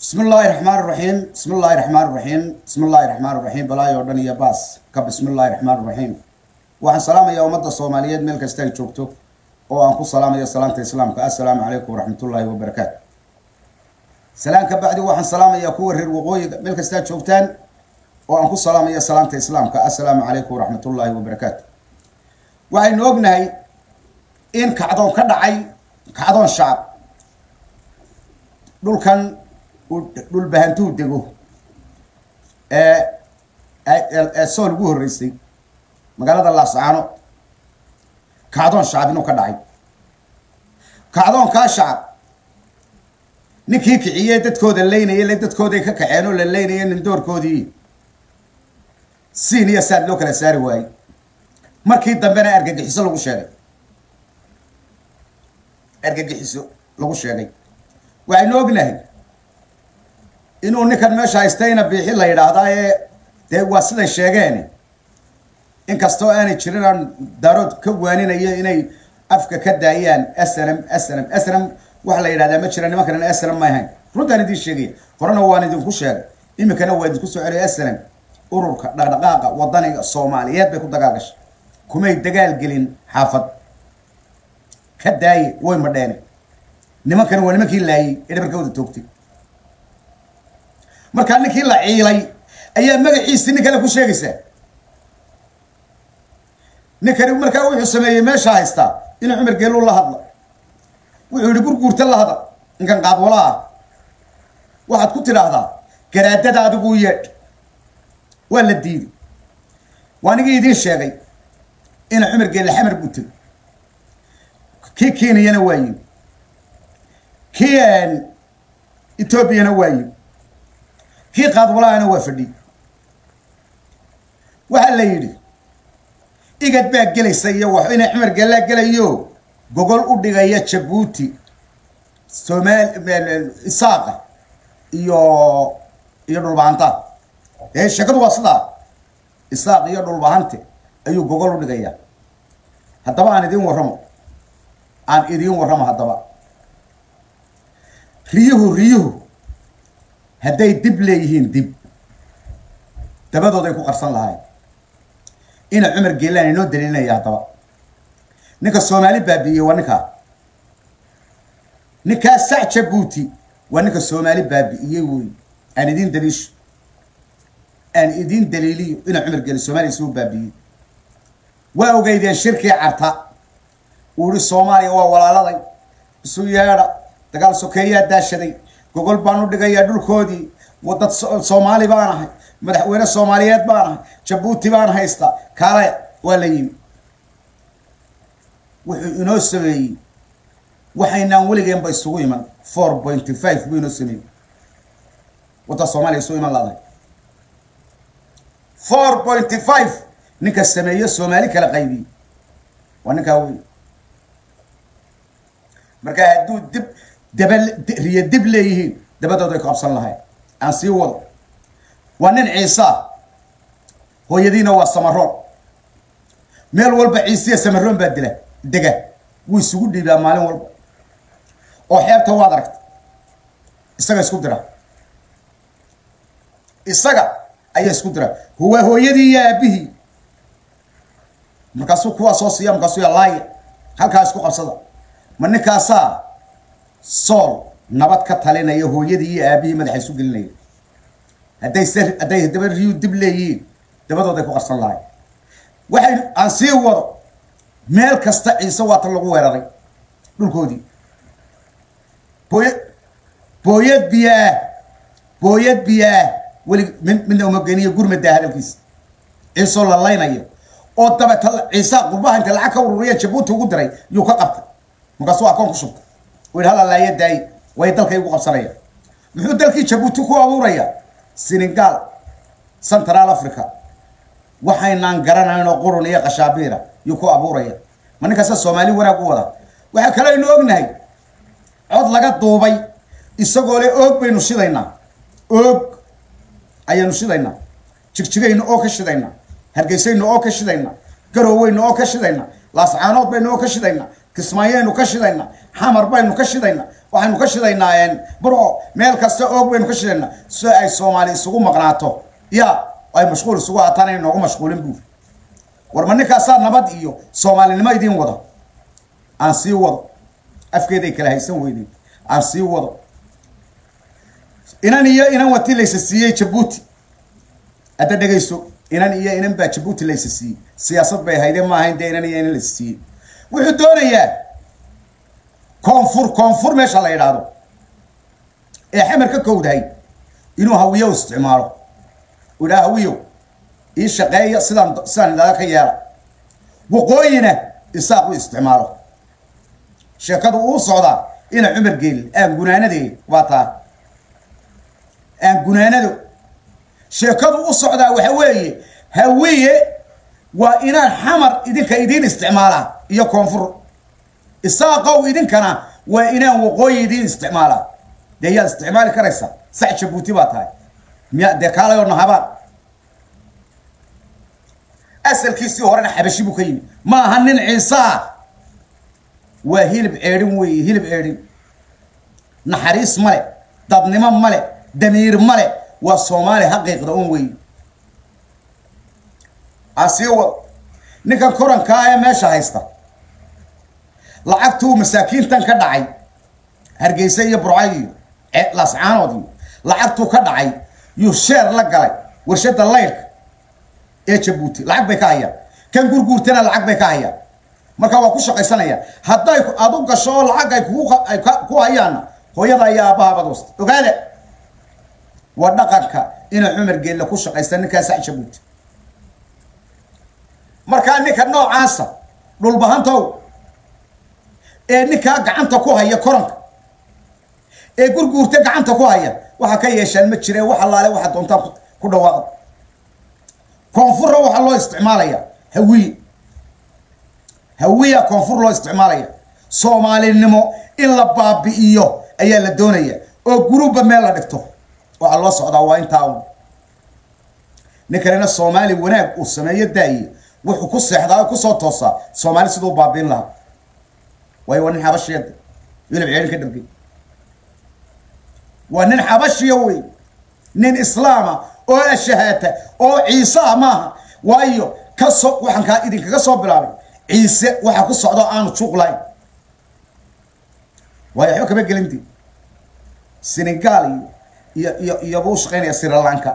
bismi illaahi raxmaan raxiim bismi illaahi raxmaan raxiim bismi illaahi raxmaan raxiim balaayo o dhan iyo baas ka bismi illaahi raxmaan raxiim waxaan salaamayaa ummadda soomaaliyeed meel kasta ay joogto oo aan ku salaamayo salaanta islaamka assalaamu calaykum waraxmatullaahi wabarakaatu salaan ka bacdi waxaan salaamayaa kuwa reer waqooyiga meel kastaa joogtaan oo aan ku salaamaya salaanta islaamka assalaamu calaykum waraxmatullaahi wabarakaatu waxaynu ognahay in kacdoon ka dhacay kacdoon shacab dhulkan dhulbahantuu dego ee sool ugu horreysay magaalada laascaano kacdoon shacab inuu ka dhacay kacdoonkaa shacab ninkii kiciyey dadkooda leynaya le dadkooday ka kaceen oo la leynaya nindoorkoodii siin iyo saad loo kala saari waayey markii dambena argagixiso lagu sheegay argagixiso lagu sheegay waxaynu ognahay inuu ninkan meesha haystayna biixi la yidhaahdaa ee dee waa siday sheegeen inkastoo aanay jirin aan daarood ka waaninayo inay afka ka daayaan snm snm snm waxa la yidhahdaa ma jira nimankan snm ma ahayn runtaan idiin sheegaya horena waan idinku sheegay iminkana waa idinku soo celiya snm ururka dhaqdhaqaaqa wadaniga soomaaliyeed bay ku dagaal gashay kumay dagaal gelin xaafad ka daaye way madheene nimankana waa nimankii laayey ee dhabarkooda toogtay markaa ninkii la ciilay ayaa magaciisi nin kale ku sheegaysaa ninkani markaa wuxuu sameeyey meesha haystaa inuu cumar geeluu la hadla wuxuu yihi gurguurta la hadal ninkan qaadwala ah waxaad ku tidhaahdaa garaadada adiguu yeedh waa la diiday waa nigii idiin sheegay ina cumar geelle xamar butay kii kenyana waa yimi kii etoobiyana waa yimi kii qaadwalaana waa fadhiy waxaa la yidhi igad baa gelaysa iyo wax inay cumar geellaa gelayo gogol u dhigaya jabuuti somaal isaaqa iyo iyo dhulbahanta ee sheekadu waa sidaa isaaq iyo dhulbahante ayuu gogol u dhigayaa haddaba aan idiin warramo aan idiin warramo haddaba riyuhu riyuhu hadday dib leeyihiin dib dabadooday ku qarsan lahayn ina cumar geelaan inoo daliilinaya haddaba ninka soomaali baabi'iyey waa ninkaa ninkaa sac jabuuti waa ninka soomaali baabi'iyey wey aan idiin daliisho aan idiin daliiliyo ina cumar geele soomaaliya suu baabi'iyey waa ogeydeen shirkii carta uu ihi soomaaliya waa walaaladay isu yeedha dagaal sokeeyaa daashaday gogol baan u dhigayaa dhulkoodii wadad soomaali baan ahay madaxweyne soomaaliyeed baan ahay jabuuti baan haysta kaale waa la yimi wuxuu inoo sameeyey waxaynaan weligeenba isugu iman four pointy five buu inoo sameeyey wadda soomaaliya isugu iman laadahay four pointy five ninka sameeye soomaali kala qaybiyey waa ninkaa wey markaa hadduu dib daba riyo dib leeyihiin dabadooda ay ku qabsan lahayn aan sii wado waa nin ciisa hooyadiina waa samaroon meel walba ciisiya samaroon baa dila dega wuu isugu dhiibaa maalin walba oo xeebta waad aragta isaga isku dira isaga ayaa isku dira waa hooyadii iyo aabihii markaasuu kuwaa soo siiya markaasuu laaya halkaa isku qabsada ma ninkaasaa sool nabad ka talinaya hooyadii iyo aabihii madaxa isu gelinaya hadday se hadday daba riyu dib leeyihiin dabadooday ku qarsan lahay waxay aan sii wado meel kasta ciise waata lagu weeraray dhulkoodii booya booyad biyaah booyad biyaah weli mid midna uma geniyo gurmadaa hadalkiisa ciisoo la laynayo oo dabeta ciisa qurbaha inta lacag ka ururiya jabuuti ugu diray yuu ka qabtay markaasuu akoon ku shubtay u yidhi hala laaya daaye way dalkay ugu qabsanayaan muxuu dalkii jabuuti ku abuurayaa senegal central africa waxaynaan garanayn oo qurun iyo qashaabiira yuu ku abuuraya ma ninkaasa soomaali wanaag u wada waxaa kaloo aynu ognahay cod laga duubay isagoo le oog baynu shidaynaa oog ayaanu shidaynaa jigjigaynu oo ka shidaynaa hargeysaynu oo ka shidaynaa garooweynu oo ka shidaynaa laascaanood baynu oo ka shidaynaa kismaayaynu ka shidaynaa xamar baynu ka shidaynaa waxaynu ka shidaynaa burco meel kasta oog baynu ka shidaynaa si ay soomaali isugu maqnaato ya ay mashquul isugu haataan ay noogu mashquulin buuri war ma ninkaasaa nabad iyo soomaalinimo idiin wada aan sii wado afkeeday kala haysan weydeen aan sii wado inan iyo inan wati laysa siiyey jabuuti hadda dhegayso inan iyo inan baa jabuuti laysa siiyey siyaasad bay haydeen ma ahayn dee inan iyo inan laysa siiyey wuxuu doonayaa koonfur koonfur meesha la yidhaahdo ee xamar ka kowdahay inuu hawiyo isticmaalo u idhaha hawiyo ii shaqeeya sidaan sidaan idhaada ka yeela waqooyina isaaq u isticmaalo sheekadu uu socdaa ina cumar geeli aan gunaanadee waa taa aan gunaanado sheekadu u socdaa waxa weeye hawiye waa inaan xamar idinka idiin isticmaalaa iyo koonfur isaaqow idinkana waa inaan waqooyi idiin isticmaalaa dee yaad isticmaali karaysaa sax jabuuti baa tahay miya dee kaalayo nahabaan asalkiisii horena xabashi buu ka yimi ma aha nin ciisaa waa hilib ceedhin weeye hilib ceedhin naxariis male dadnimo male damiir male waa soomaali xaqiiqda un weeye asii wad ninkan korankaa ee meesha haysta lacagtuu masaakiintan ka dhacay hargeysa iyo burcay iyo lascaanood iyo lacagtuu ka dhacay yuu sheer la galay warshada layrka ee jabuuti lacag bay ka hayaan kan gurguurtana lacag bay ka hayaan marka waa ku shaqaysanaya hadday aad u gasho oo lacag ay kugu ay ku hayaanna hooyada iyo aabbahabad wasta ogaada waa dhaqanka ina cumar geelle ku shaqaysta ninkaa sac jabuuti markaa ninka noocaasa dhulbahantow ee ninkaa gacanta ku haya koranka ee gurguurta gacanta ku haya waxaa ka yeeshaan ma jireen wax allaale waxaa doontaan ku dhawaaqda koonfurra waxaa loo isticmaalaya hawiye hawiya koonfur loo isticmaalaya soomaalinimo in la baabi'iyo ayaa la doonaya oo guruubba meel la dhigto waxaa loo socdaa waa intaa un ninkanina soomaali wanaag uu sameeyo daaye wuxuu ku seexdaa kusoo toosaa soomaali siduu baabiin lahaa waayo waa nin xabashiya wilib ceelin ka dhargay waa nin xabashiya wey nin islaama oo ashahaata oo ciise ah maaha waayo kasoo waxaan kaa idinkaga soo bilaabay ciise waxaa ku socdo aanu juuq lahayn waayo waxba kama gelinti senegal iyo iyo iyo iyobuu ushaqaynaya sri lanka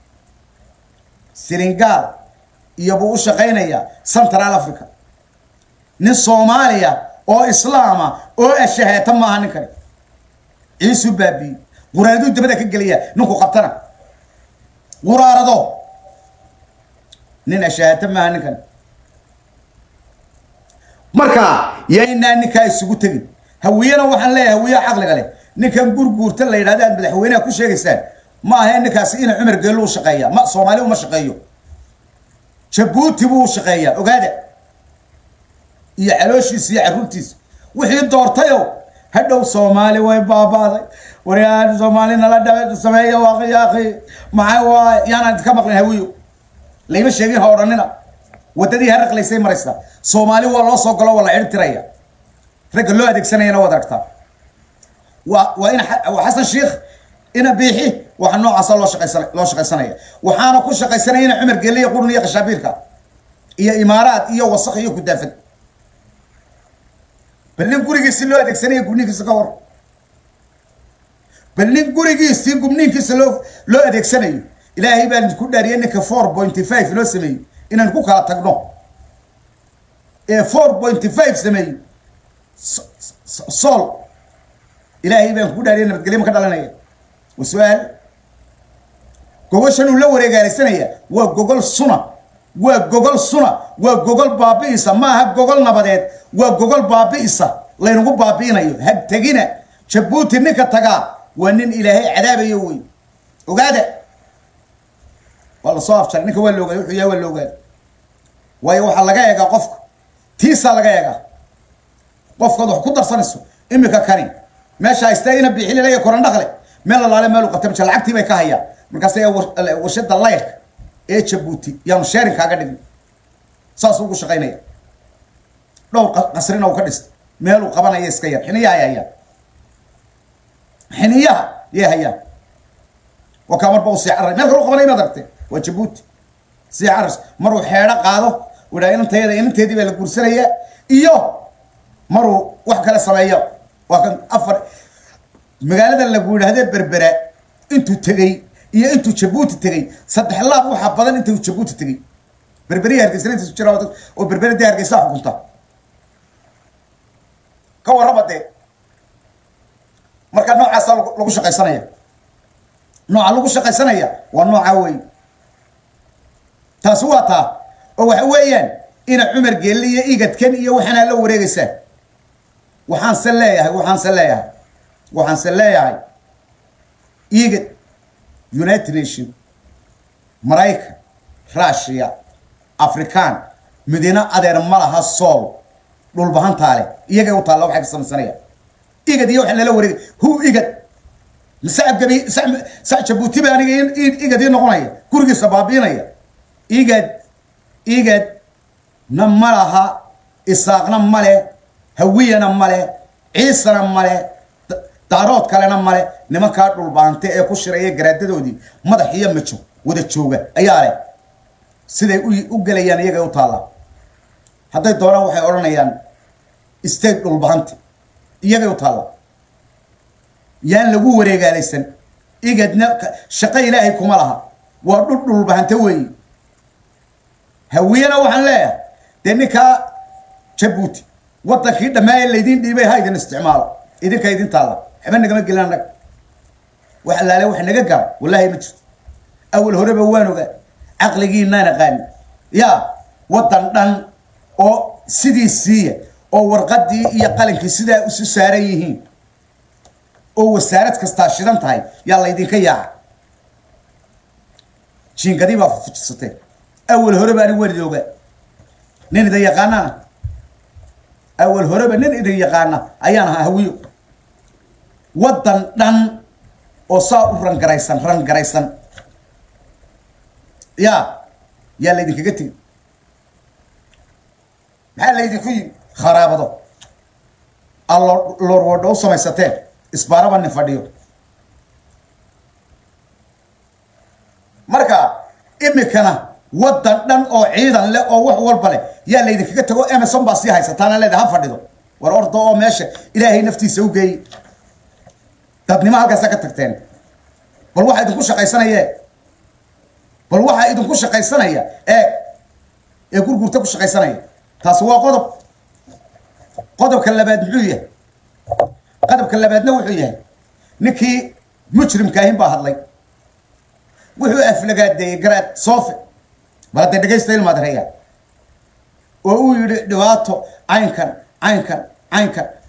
senegal iyobuu u shaqaynaya central africa nin soomaaliya oo islaama oo ashahaata maaha ninkani ciisuu baabiiyey quraanaduu dabada ka gelaya ninku qabtana quraarado nin ashahaata maaha ninkani marka yaynaa ninkaa isugu tegin hawiyena waxaan leeyahay hawiyaha caqliga leh ninkan gurguurta la yidhahda aad madaxweyneha ku sheegaysaan ma ahe ninkaasi ina cumar geellu u shaqeeya ma soomaali uma shaqeeyo jabuuti buu u shaqeeyaa ogaada iyo calooshiisa iyo carruurtiisa wixii doortayo hadhow soomaali way baabaaday waryaa soomaali nala dha sameeya waaqyaaqi maxaa waa yaanaan idinka maqlin hawiyo layma sheegin ha odhanina waddadii haraqlaysay maraysaa soomaali waa loo soo galo waa la cirib tiraya ragga loo adeegsanayana waad aragtaa waa waa ina waa xasan sheikh ina biixi waxa noocaasa loo shaqaysan loo shaqaysanaya waxaana ku shaqaysanaya ina cumar geliya qurun iyo qashaabiirka iyo imaaraad iyo wasaq iyo kudaafad bal nin gurigiisi loo adeegsanaya gubniinkiisa ka war bal nin gurigiisii gubniinkiisa loo loo adeegsanayo ilaahay baan idinku dhaariyay ninka four pointy five loo sameeyey inaan ku kala tagno ee four pointy five sameeyey sool ilaahay baan ku dhaariyay nabadgelyo ma ka dhalanaya waa su-aal gogoshan uu la wareegaalaysanaya waa gogol suna waa gogol suna waa gogol baabi'isa maaha gogol nabadeed waa gogol baabi'isa laynagu baabi'inayo hag tegina jabuuti ninka tagaa waa nin ilaahay cadaabayo wey ogaada waa lasoo afjaray ninka waa la ogaada wuxuu yahay waa la ogaada waayo waxaa laga eegaa qofka tiisaa laga eegaa qofkaad wax ku darsanayso imika kani meesha haystaa ina biixililaya korandhaqle meel alaale meel u qabta maja lacagtii bay ka hayaan markaas ayaa warshada layrka ee jabuuti yaanu sheerin kaaga dhigin saasuu ugu shaqaynaya dhowr qasrina uu ka dhistay meeluu qabanaya iska yar xiniyaha ay hayaan xiniyaha yay hayaan waa kaa marba u sii carray meel kalu qabanay inaad aragtay waa jabuuti sii carras maruu xeedho qaado uu idhaha inantayada inanteedii baa la guursanaya iyo maruu wax kale sameeyo waa kan afar magaalada lagu yidhaahdee berbera intuu tegey iyo intuu jabuuti tegey saddex laab waxaa badan intuu jabuuti tegey berberiya hargeysa intiisu jira oo berbera dee hargeysa xukunta ka warraba dee marka noocaasa lagu shaqaysanaya nooca lagu shaqaysanaya waa nooca wey taasi waa taa oo waxa weeyaan ina cumar geelle iyo igadkan iyo waxaanaa la wareegaysaa waxaanse leeyahay waxaanse leeyahay waxaanse leeyahay igad united nation maraykan russia african midina adeer ma laha sool dhulbahantaa leh iyagay u taalla waxay ka samaysanayaan igad iyo waxaa nala wareegay hu igad sacab gabi sac jabuuti ba aniga igad ii noqonaya gurigiisa baabiinaya igad igad na ma laha isaaqna male hawiyana male ciisana male daarood kalena male nimankaa dhulbaante ee ku shiraya garaadadoodii madax iyo majo wada jooga ayaa leh siday u gelayaan iyagay u taallaa hadday doonaan waxay odhanayaan state dhulbahante iyagay u taalla yaan lagu wareegaalaysan igadna shaqo ilaahay kuma laha waa dhul dhulbahante weeyi hawiyana waxaan leeyahay dee ninkaa jabuuti waddankii dhammaaya laydiin dhiibay ha idin isticmaalo idinka idin taalla waxba nagama gelin annaga wax allaale wax naga gara wallaahi ma jirto awal horeba waan ogaa caqligiinaan aqaani yaa waddan dhan oo sidii siiya oo warqadii iyo qalinkii sidaa isu saaran yihiin oo wasaarad kastaa shidan tahay yaa laydinka yaaca jiingadii baa fujisatee awal horeba anig waan idin ogaa nin idin yaqaanana awal horeba nin idin yaqaana ayaan ahaa hawiyo waddan dhan oo saa u rangaraysan rangaraysan yaa yaa laydinkaga tegi maxaa laydinku yimi kharaabado allo lorwadho u samaysateen isbaaraba nin fadhiyo marka imikana waddan dhan oo ciidan leh oo wax walba leh yaa laydinkaga tago emerson baa sii haysataana leedahay ha fadhido war orda oo meesha ilaahay naftiisa u geeyey dadnimo halkaasa ka tagteen bal waxaa idinku shaqaysanayee bal waxaa idinku shaqaysanaya ee ee gurgurta ku shaqaysanaya taasi waa qodob qodobka labaad muxuu yahay qodobka labaadna wuxuu yahay ninkii mujrimka ahin baa hadlay wuxuu aflagaadeeyey garaad soofe bal hadday dhegaysta ilmaad reeyaa oo uu yidhi dhibaato caynkan caynkan caynkan